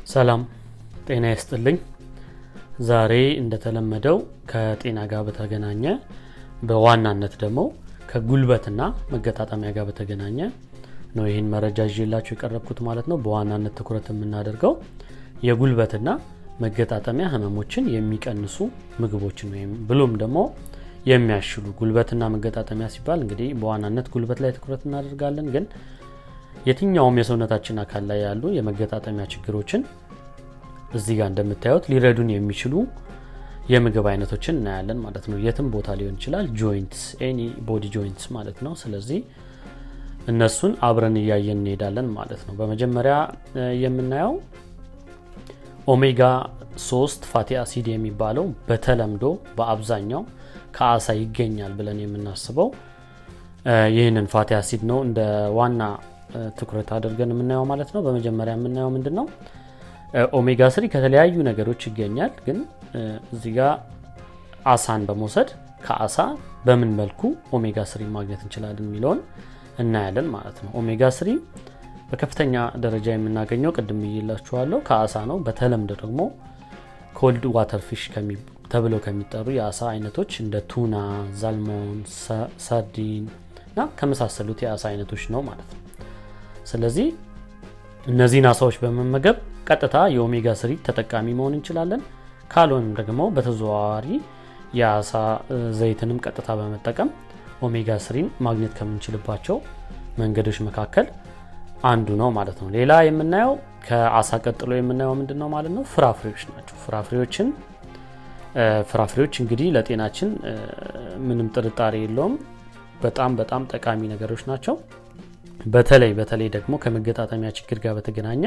ሰላም ጤና ይስጥልኝ ዛሬ እንደተለመደው ከጤና ጋር በተገናኘ በዋናነት ደግሞ ከጉልበትና መገጣጠሚያ ጋር በተገናኘ ነው ይህን መረጃ ይዤላችሁ የቀረብኩት ማለት ነው በዋናነት ትኩረት የምናደርገው የጉልበትና መገጣጠሚያ ህመሞችን የሚቀንሱ ምግቦችን ወይም ብሎም ደግሞ የሚያሽሉ ጉልበትና መገጣጠሚያ ሲባል እንግዲህ በዋናነት ጉልበት ላይ ትኩረት እናደርጋለን ግን የትኛውም የሰውነታችን አካል ላይ ያሉ የመገጣጠሚያ ችግሮችን እዚህ ጋር እንደምታዩት ሊረዱን የሚችሉ የምግብ አይነቶችን እናያለን ማለት ነው የትም ቦታ ሊሆን ይችላል ጆይንትስ ኤኒ ቦዲ ጆይንትስ ማለት ነው ስለዚህ እነሱን አብረን እያየን እንሄዳለን ማለት ነው በመጀመሪያ የምናየው ኦሜጋ 3 ፋቲ አሲድ የሚባለው በተለምዶ በአብዛኛው ከአሳ ይገኛል ብለን የምናስበው ይህንን ፋቲ አሲድ ነው እንደ ዋና ትኩረት አድርገን የምናየው ማለት ነው በመጀመሪያ የምናየው ምንድን ነው ኦሜጋ ስሪ ከተለያዩ ነገሮች ይገኛል ግን እዚህ ጋር አሳን በመውሰድ ከአሳ በምን መልኩ ኦሜጋ ስሪ ማግኘት እንችላለን የሚለውን እናያለን ማለት ነው ኦሜጋ ስሪ በከፍተኛ ደረጃ የምናገኘው ቅድም ይላችኋለሁ ከአሳ ነው በተለምዶ ደግሞ ኮልድ ዋተር ፊሽ ተብለው ከሚጠሩ የአሳ አይነቶች እንደ ቱና ዛልሞን ሳርዲን እና ከመሳሰሉት የአሳ አይነቶች ነው ማለት ነው ስለዚህ እነዚህን አሳዎች በመመገብ ቀጥታ የኦሜጋ ስሪ ተጠቃሚ መሆን እንችላለን ካልሆንም ደግሞ በተዘዋዋሪ የአሳ ዘይትንም ቀጥታ በመጠቀም ኦሜጋ ስሪን ማግኘት ከምንችልባቸው መንገዶች መካከል አንዱ ነው ማለት ነው ሌላ የምናየው ከአሳ ቀጥሎ የምናየው ምንድን ነው ማለት ነው ፍራፍሬዎች ናቸው ፍራፍሬዎችን ፍራፍሬዎች እንግዲህ ለጤናችን ምንም ጥርጣሬ የለውም በጣም በጣም ጠቃሚ ነገሮች ናቸው በተለይ በተለይ ደግሞ ከመገጣጠሚያ ችግር ጋር በተገናኘ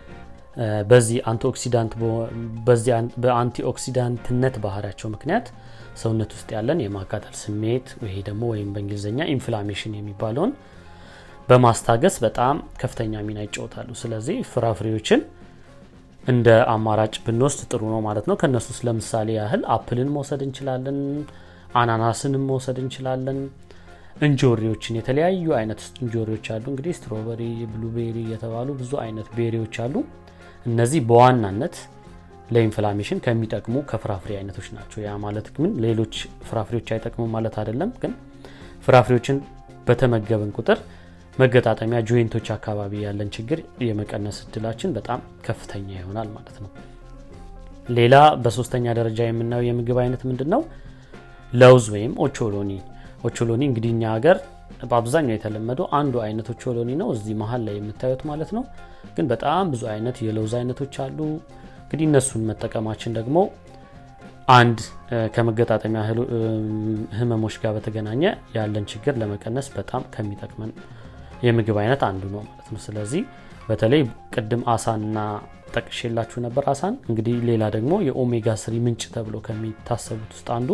በዚህ አንቲኦክሲዳንት በዚህ በአንቲኦክሲዳንትነት ባህሪያቸው ምክንያት ሰውነት ውስጥ ያለን የማቃጠል ስሜት ይሄ ደግሞ ወይም በእንግሊዝኛ ኢንፍላሜሽን የሚባለውን በማስታገስ በጣም ከፍተኛ ሚና ይጫወታሉ ስለዚህ ፍራፍሬዎችን እንደ አማራጭ ብንወስድ ጥሩ ነው ማለት ነው ከእነሱ ውስጥ ለምሳሌ ያህል አፕልን መውሰድ እንችላለን አናናስንም መውሰድ እንችላለን እንጆሪዎችን የተለያዩ አይነት እንጆሪዎች አሉ እንግዲህ ስትሮበሪ ብሉቤሪ የተባሉ ብዙ አይነት ቤሪዎች አሉ እነዚህ በዋናነት ለኢንፍላሜሽን ከሚጠቅሙ ከፍራፍሬ አይነቶች ናቸው ያ ማለት ግን ሌሎች ፍራፍሬዎች አይጠቅሙ ማለት አይደለም ግን ፍራፍሬዎችን በተመገብን ቁጥር መገጣጠሚያ ጆይንቶች አካባቢ ያለን ችግር የመቀነስ እድላችን በጣም ከፍተኛ ይሆናል ማለት ነው ሌላ በሶስተኛ ደረጃ የምናየው የምግብ አይነት ምንድን ነው ለውዝ ወይም ኦቾሎኒ ኦቾሎኒ እንግዲህ እኛ ሀገር በአብዛኛው የተለመደው አንዱ አይነት ኦቾሎኒ ነው እዚህ መሀል ላይ የምታዩት ማለት ነው ግን በጣም ብዙ አይነት የለውዝ አይነቶች አሉ እንግዲህ እነሱን መጠቀማችን ደግሞ አንድ ከመገጣጠሚያ ህመሞች ጋር በተገናኘ ያለን ችግር ለመቀነስ በጣም ከሚጠቅመን የምግብ አይነት አንዱ ነው ማለት ነው ስለዚህ በተለይ ቅድም አሳንና ጠቅሼላችሁ ነበር አሳን እንግዲህ ሌላ ደግሞ የኦሜጋ ስሪ ምንጭ ተብሎ ከሚታሰቡት ውስጥ አንዱ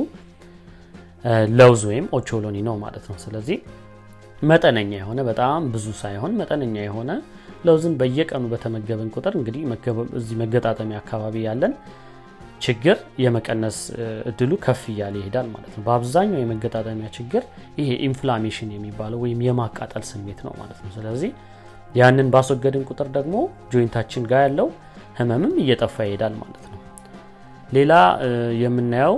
ለውዝ ወይም ኦቾሎኒ ነው ማለት ነው ስለዚህ መጠነኛ የሆነ በጣም ብዙ ሳይሆን መጠነኛ የሆነ ለውዝን በየቀኑ በተመገብን ቁጥር እንግዲህ እዚህ መገጣጠሚያ አካባቢ ያለን ችግር የመቀነስ እድሉ ከፍ እያለ ይሄዳል ማለት ነው በአብዛኛው የመገጣጠሚያ ችግር ይሄ ኢንፍላሜሽን የሚባለው ወይም የማቃጠል ስሜት ነው ማለት ነው ስለዚህ ያንን ባስወገድን ቁጥር ደግሞ ጆይንታችን ጋር ያለው ህመምም እየጠፋ ይሄዳል ማለት ነው ሌላ የምናየው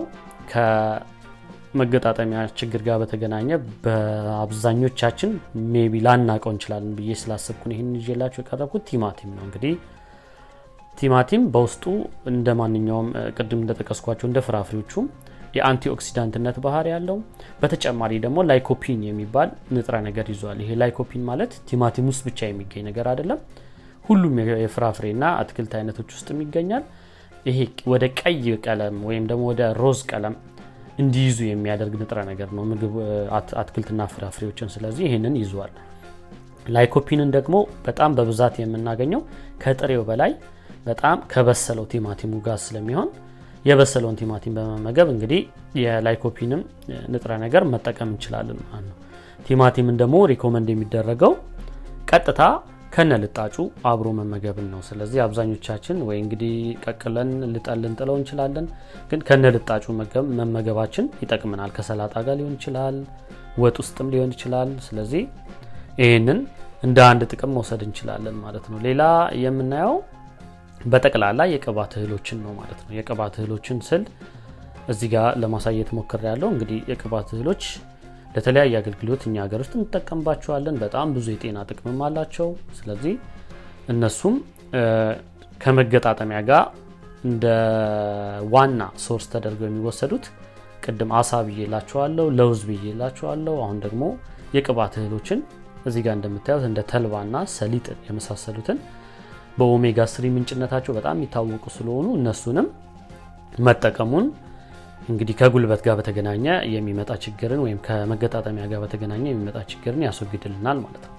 ከመገጣጠሚያ ችግር ጋር በተገናኘ በአብዛኞቻችን ሜቢ ላናቀው እንችላለን ብዬ ስላሰብኩን ይህን ይዤላችሁ የቀረብኩት ቲማቲም ነው እንግዲህ ቲማቲም በውስጡ እንደ ማንኛውም ቅድም እንደጠቀስኳቸው እንደ ፍራፍሬዎቹም የአንቲኦክሲዳንትነት ባህር ያለው በተጨማሪ ደግሞ ላይኮፒን የሚባል ንጥረ ነገር ይዟል ይሄ ላይኮፒን ማለት ቲማቲም ውስጥ ብቻ የሚገኝ ነገር አይደለም ሁሉም የፍራፍሬና አትክልት አይነቶች ውስጥም ይገኛል ይሄ ወደ ቀይ ቀለም ወይም ደግሞ ወደ ሮዝ ቀለም እንዲይዙ የሚያደርግ ንጥረ ነገር ነው ምግብ አትክልትና ፍራፍሬዎችን ስለዚህ ይህንን ይዟል ላይኮፒንን ደግሞ በጣም በብዛት የምናገኘው ከጥሬው በላይ በጣም ከበሰለው ቲማቲሙ ጋር ስለሚሆን የበሰለውን ቲማቲም በመመገብ እንግዲህ የላይኮፒንም ንጥረ ነገር መጠቀም እንችላለን ማለት ነው ቲማቲምን ደግሞ ሪኮመንድ የሚደረገው ቀጥታ ከነ ልጣጩ አብሮ መመገብን ነው ስለዚህ አብዛኞቻችን ወይ እንግዲህ ቀቅለን ልጠን ልንጥለው እንችላለን ግን ከነ ልጣጩ መመገባችን ይጠቅመናል ከሰላጣ ጋር ሊሆን ይችላል ወጥ ውስጥም ሊሆን ይችላል ስለዚህ ይህንን እንደ አንድ ጥቅም መውሰድ እንችላለን ማለት ነው ሌላ የምናየው በጠቅላላ የቅባት እህሎችን ነው ማለት ነው። የቅባት እህሎችን ስል እዚህ ጋር ለማሳየት ሞክር ያለው እንግዲህ የቅባት እህሎች ለተለያየ አገልግሎት እኛ ሀገር ውስጥ እንጠቀምባቸዋለን። በጣም ብዙ የጤና ጥቅምም አላቸው። ስለዚህ እነሱም ከመገጣጠሚያ ጋር እንደ ዋና ሶርስ ተደርገው የሚወሰዱት ቅድም አሳ ብዬላቸዋለሁ፣ ለውዝ ብዬላቸዋለሁ። አሁን ደግሞ የቅባት እህሎችን እዚህ ጋር እንደምታዩት እንደ ተልባና ሰሊጥ የመሳሰሉትን በኦሜጋ ስሪ ምንጭነታቸው በጣም የሚታወቁ ስለሆኑ እነሱንም መጠቀሙን እንግዲህ ከጉልበት ጋር በተገናኘ የሚመጣ ችግርን ወይም ከመገጣጠሚያ ጋር በተገናኘ የሚመጣ ችግርን ያስወግድልናል ማለት ነው።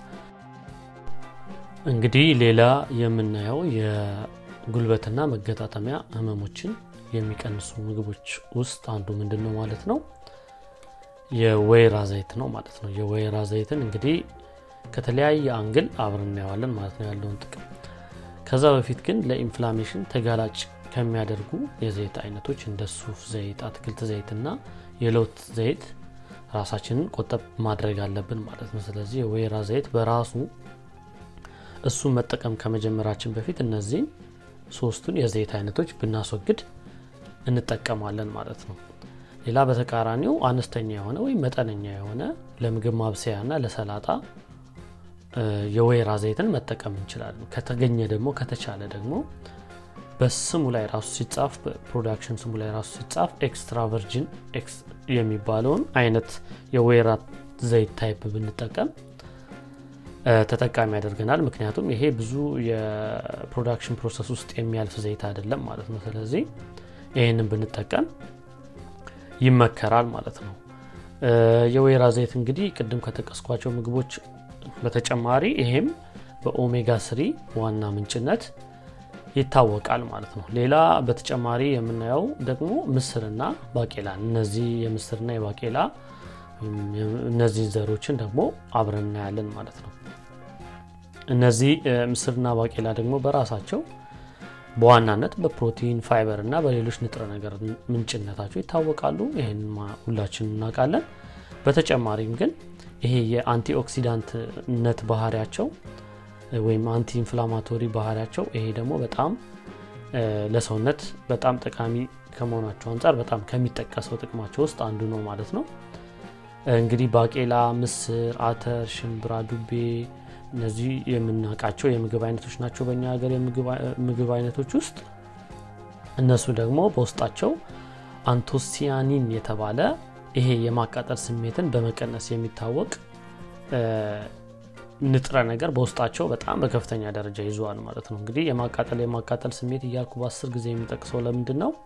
እንግዲህ ሌላ የምናየው የጉልበትና መገጣጠሚያ ህመሞችን የሚቀንሱ ምግቦች ውስጥ አንዱ ምንድን ነው ማለት ነው? የወይራ ዘይት ነው ማለት ነው። የወይራ ዘይትን እንግዲህ ከተለያየ አንግል አብረን እናየዋለን ማለት ነው ያለውን ጥቅም። ከዛ በፊት ግን ለኢንፍላሜሽን ተጋላጭ ከሚያደርጉ የዘይት አይነቶች እንደ ሱፍ ዘይት፣ አትክልት ዘይትና የለውዝ ዘይት ራሳችንን ቆጠብ ማድረግ አለብን ማለት ነው። ስለዚህ የወይራ ዘይት በራሱ እሱን መጠቀም ከመጀመራችን በፊት እነዚህን ሶስቱን የዘይት አይነቶች ብናስወግድ እንጠቀማለን ማለት ነው። ሌላ በተቃራኒው አነስተኛ የሆነ ወይም መጠነኛ የሆነ ለምግብ ማብሰያና ለሰላጣ የወይራ ዘይትን መጠቀም እንችላለን። ከተገኘ ደግሞ ከተቻለ ደግሞ በስሙ ላይ ራሱ ሲጻፍ በፕሮዳክሽን ስሙ ላይ ራሱ ሲጻፍ ኤክስትራ ቨርጂን የሚባለውን አይነት የወይራ ዘይት ታይፕ ብንጠቀም ተጠቃሚ ያደርገናል። ምክንያቱም ይሄ ብዙ የፕሮዳክሽን ፕሮሰስ ውስጥ የሚያልፍ ዘይት አይደለም ማለት ነው። ስለዚህ ይህንን ብንጠቀም ይመከራል ማለት ነው። የወይራ ዘይት እንግዲህ ቅድም ከጠቀስኳቸው ምግቦች በተጨማሪ ይሄም በኦሜጋ ስሪ ዋና ምንጭነት ይታወቃል ማለት ነው። ሌላ በተጨማሪ የምናየው ደግሞ ምስርና ባቄላ፣ እነዚህ የምስርና የባቄላ እነዚህን ዘሮችን ደግሞ አብረን እናያለን ማለት ነው። እነዚህ ምስርና ባቄላ ደግሞ በራሳቸው በዋናነት በፕሮቲን ፋይበር እና በሌሎች ንጥረ ነገር ምንጭነታቸው ይታወቃሉ። ይህን ሁላችን እናውቃለን። በተጨማሪም ግን ይሄ የአንቲኦክሲዳንትነት ባህሪያቸው ወይም አንቲ ኢንፍላማቶሪ ባህሪያቸው ይሄ ደግሞ በጣም ለሰውነት በጣም ጠቃሚ ከመሆናቸው አንጻር በጣም ከሚጠቀሰው ጥቅማቸው ውስጥ አንዱ ነው ማለት ነው። እንግዲህ ባቄላ፣ ምስር፣ አተር፣ ሽምብራ፣ ዱቤ እነዚህ የምናውቃቸው የምግብ አይነቶች ናቸው በእኛ ሀገር የምግብ አይነቶች ውስጥ። እነሱ ደግሞ በውስጣቸው አንቶሲያኒን የተባለ ይሄ የማቃጠል ስሜትን በመቀነስ የሚታወቅ ንጥረ ነገር በውስጣቸው በጣም በከፍተኛ ደረጃ ይዘዋል ማለት ነው። እንግዲህ የማቃጠል የማቃጠል ስሜት እያልኩ በአስር ጊዜ የሚጠቅሰው ለምንድን ነው?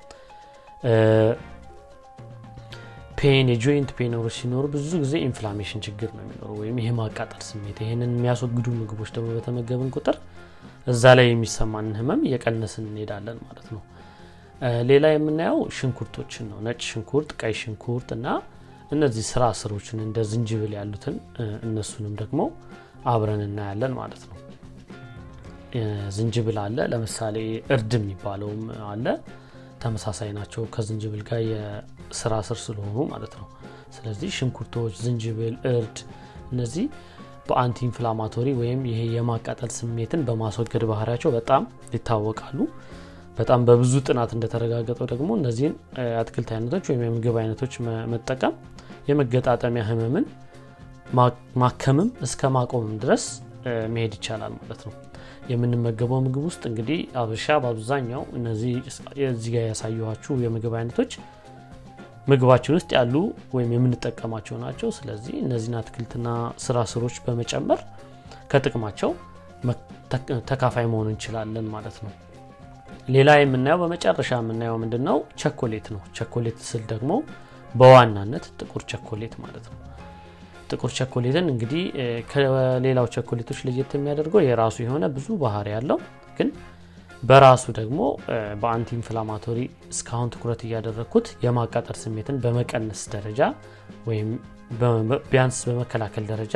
ፔን የጆይንት ፔኖሮች ሲኖሩ ብዙ ጊዜ ኢንፍላሜሽን ችግር ነው የሚኖሩ ወይም ይሄ ማቃጠል ስሜት። ይህንን የሚያስወግዱ ምግቦች ደግሞ በተመገብን ቁጥር እዛ ላይ የሚሰማንን ህመም እየቀነስን እንሄዳለን ማለት ነው። ሌላ የምናየው ሽንኩርቶችን ነው። ነጭ ሽንኩርት፣ ቀይ ሽንኩርት እና እነዚህ ስራ ስሮችን እንደ ዝንጅብል ያሉትን እነሱንም ደግሞ አብረን እናያለን ማለት ነው። ዝንጅብል አለ፣ ለምሳሌ እርድ የሚባለውም አለ። ተመሳሳይ ናቸው ከዝንጅብል ጋር የስራ ስር ስለሆኑ ማለት ነው። ስለዚህ ሽንኩርቶች፣ ዝንጅብል፣ እርድ እነዚህ በአንቲ ኢንፍላማቶሪ ወይም ይሄ የማቃጠል ስሜትን በማስወገድ ባህሪያቸው በጣም ይታወቃሉ። በጣም በብዙ ጥናት እንደተረጋገጠው ደግሞ እነዚህን አትክልት አይነቶች ወይም የምግብ አይነቶች መጠቀም የመገጣጠሚያ ህመምን ማከምም እስከ ማቆምም ድረስ መሄድ ይቻላል ማለት ነው። የምንመገበው ምግብ ውስጥ እንግዲህ አብሻ በአብዛኛው እነዚህ እዚህ ጋር ያሳየኋችሁ የምግብ አይነቶች ምግባችን ውስጥ ያሉ ወይም የምንጠቀማቸው ናቸው። ስለዚህ እነዚህን አትክልትና ስራ ስሮች በመጨመር ከጥቅማቸው ተካፋይ መሆን እንችላለን ማለት ነው። ሌላ የምናየው በመጨረሻ የምናየው ምንድን ነው? ቸኮሌት ነው። ቸኮሌት ስል ደግሞ በዋናነት ጥቁር ቸኮሌት ማለት ነው። ጥቁር ቸኮሌትን እንግዲህ ከሌላው ቸኮሌቶች ለየት የሚያደርገው የራሱ የሆነ ብዙ ባህሪ ያለው ግን በራሱ ደግሞ በአንቲ ኢንፍላማቶሪ እስካሁን ትኩረት እያደረግኩት የማቃጠል ስሜትን በመቀነስ ደረጃ ወይም ቢያንስ በመከላከል ደረጃ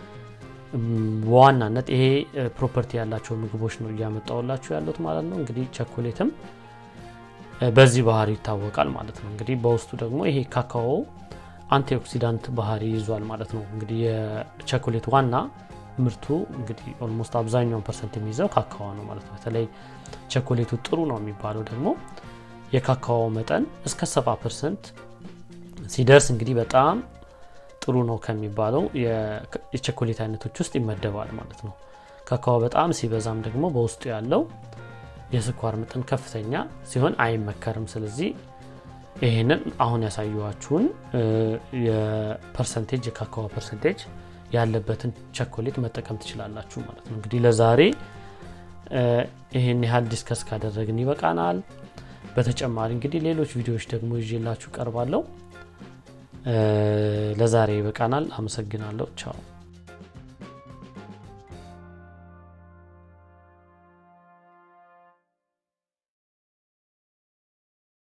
በዋናነት ይሄ ፕሮፐርቲ ያላቸው ምግቦች ነው እያመጣውላችሁ ያሉት ማለት ነው። እንግዲህ ቸኮሌትም በዚህ ባህሪ ይታወቃል ማለት ነው። እንግዲህ በውስጡ ደግሞ ይሄ ካካኦ አንቲኦክሲዳንት ባህሪ ይዟል ማለት ነው። እንግዲህ የቸኮሌት ዋና ምርቱ እንግዲህ ኦልሞስት አብዛኛውን ፐርሰንት የሚይዘው ካካዋ ነው ማለት ነው። በተለይ ቸኮሌቱ ጥሩ ነው የሚባለው ደግሞ የካካዋ መጠን እስከ 70 ፐርሰንት ሲደርስ እንግዲህ በጣም ጥሩ ነው ከሚባለው የቸኮሌት አይነቶች ውስጥ ይመደባል ማለት ነው። ካካዋ በጣም ሲበዛም ደግሞ በውስጡ ያለው የስኳር መጠን ከፍተኛ ሲሆን አይመከርም። ስለዚህ ይህንን አሁን ያሳየኋችሁን የፐርሰንቴጅ የካካዋ ፐርሰንቴጅ ያለበትን ቸኮሌት መጠቀም ትችላላችሁ ማለት ነው። እንግዲህ ለዛሬ ይህን ያህል ዲስከስ ካደረግን ይበቃናል። በተጨማሪ እንግዲህ ሌሎች ቪዲዮዎች ደግሞ ይዤላችሁ ቀርባለሁ። ለዛሬ ይበቃናል። አመሰግናለሁ። ቻው